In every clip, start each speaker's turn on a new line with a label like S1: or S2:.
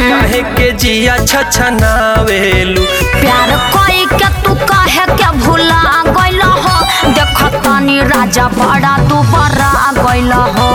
S1: काहे के जिया छछनावेलू
S2: प्यार कोई के तू कहे के भूला गइल हो देख तनी राजा बड़ा तू बड़ा गइल हो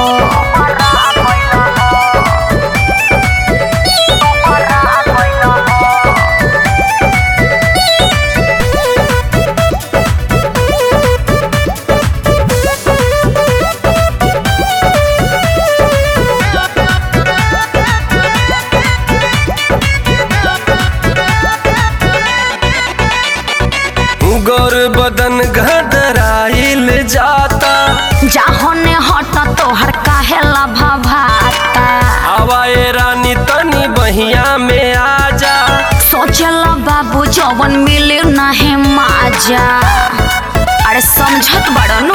S1: गोर बदन घदराइल जाता
S2: जाहोने हट तोहर काहे लभभाता
S1: आवाए रानी तनी बहिया में आजा
S2: सोचल बाबू जवन मिले नहीं माजा अरे समझत बड़नु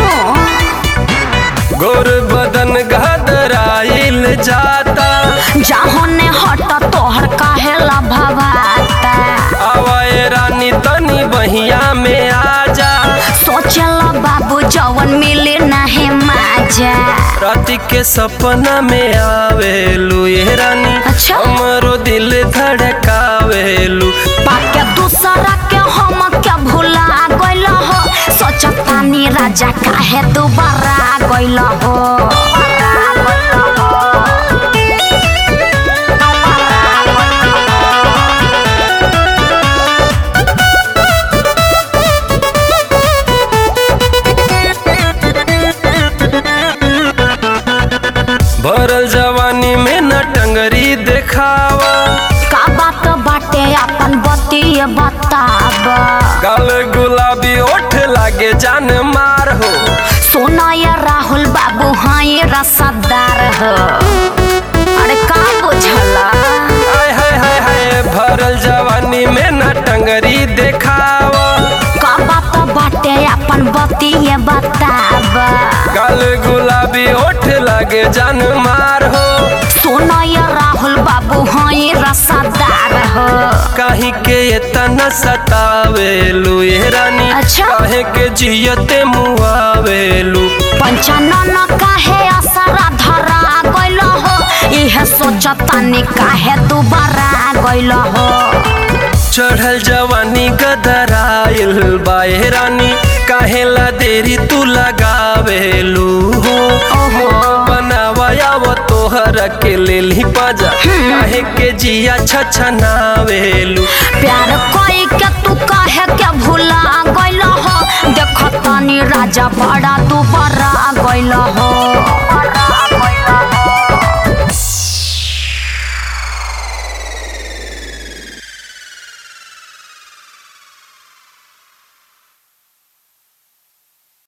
S1: गोर बदन घदराइल जाता
S2: जाहोने हट तोहर काहे लभभाता
S1: आवाए रानी तनी बहिया में आजा
S2: सोचल बाबू जवन मिले नहीं माजा
S1: राति के सपना में आवेलू ये रानी
S2: अच्छा।
S1: हमरो दिल धड़कावेलू
S2: पाके दूसरा के हम क्या भूला गइल हो सोचतानी राजा काहे दोबारा गइल हो
S1: भरल जवानी में न टंगरी देखावा
S2: का बात बाटे अपन बतिए बताब
S1: गाल गुलाबी ओठ लागे जान मार हो
S2: सोना या राहुल बाबू हाँ ये रसदार हो अरे का बुझला
S1: हाय हाय हाय हाय भरल जवानी में न टंगरी देखावा
S2: का बात बाटे अपन बतिए बताब
S1: गाल गुलाबी ओठ लागे जान मार हो
S2: सोना या राहुल बाबू हाँ ये रसदार हो
S1: काहे के इतना सतावेलू ये रानी
S2: अच्छा।
S1: काहे के जियते मुआवेलू
S2: पंचानन काहे असरा धरा गइल हो इहे सोचतानी काहे दोबारा गइल हो
S1: चढ़ल जवानी गदराइल बाए रानी काहेला देरी तू लगावेलू हो
S2: ओहो।
S1: बनावाया वो तोहर के लेली पाजा काहे के जिया छछनावेलू
S2: प्यार कोई के तू काहे के भूला गइल हो देख तनी राजा बड़ा तू बड़ा गइल हो